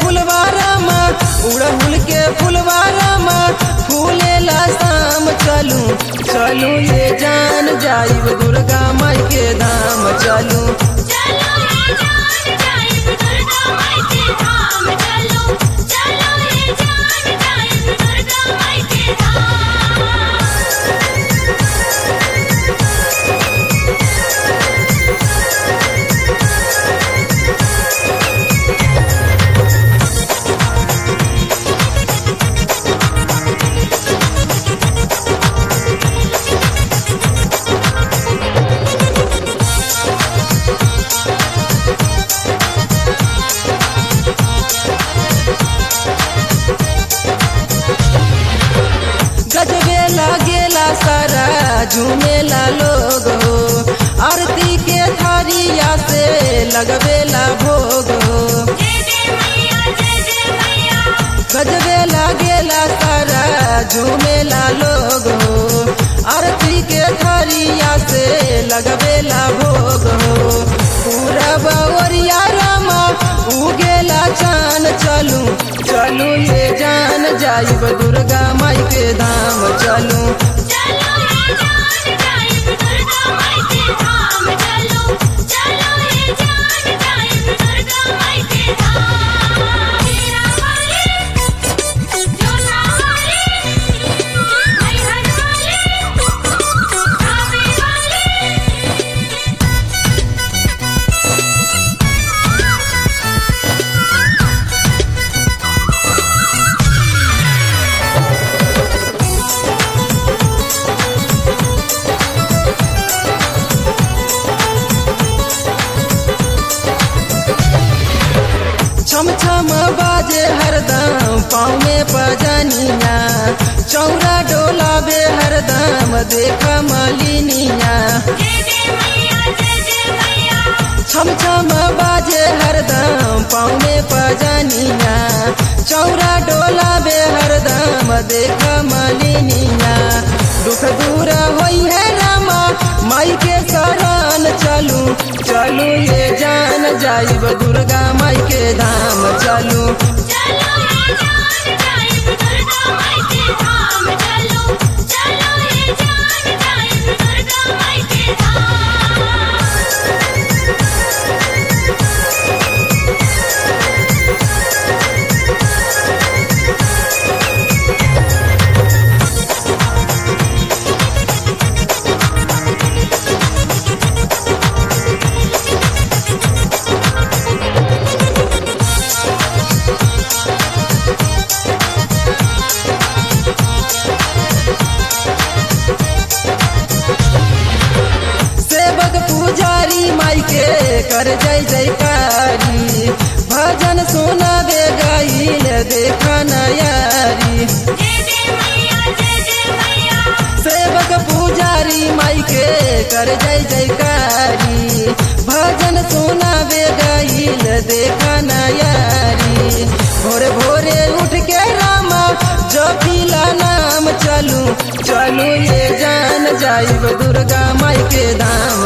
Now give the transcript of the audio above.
फुलवारामा उड़हुल के फुलवारामा फूलेला शाम चलू चलू ये जान जाइब दुर्गा माई के धाम चलू चलो ये जान जाइब दुर्गा माई के धाम चलो चलो ये जान जाइब दुर्गा माई के धाम गजबे लागेला सारा झूमेला लोग हो आरती के थारिया से लगबेला भोग हो जय जय मैया जय जय मैया गजबे लागेला सारा झूमेला लोग हो आरती के थारिया से लगबेला भोग हो पूरा बवरिया रामा उगेला चान चलू चलू ये जान जाइब दुर्गा माई के धाम चलू चलो ये जान जाइब दुर्गा माई के धाम चलो चलो ये जान जाइब दुर्गा माई के धाम मेरा वाले जोना वाले मैहर वाले आवे वाले छम छम बाजे हरदम पाँव में पजनिया चौरा डोलाबे हरदम देख मलिनिया जय जय मैया जय जय मैया छम छम बाजे हरदम पाँव में पजनिया चौरा डोलाबे हरदम देख मलिनिया दुख दूर होई है रामा माई के शरण चलू चलू ये जान जाइब दुर्गा माई के धाम चलू चलो ये जान जाइब दुर्गा माई के धाम चलो चलो ये जान जाइब दुर्गा माई के धाम सेवक पुजारी माई के कर जय जयकारी भजन सुनाबे गाइल देख नयारी जय जय मैया जय जय मैया सेवक पुजारी माई के कर जय जयकारी भजन सुनाबे गाइल देख नयारी भोरे भोरे उठ के रामा जपिला नाम चलू चलू ये जान जाइब दुर्गा माई के धाम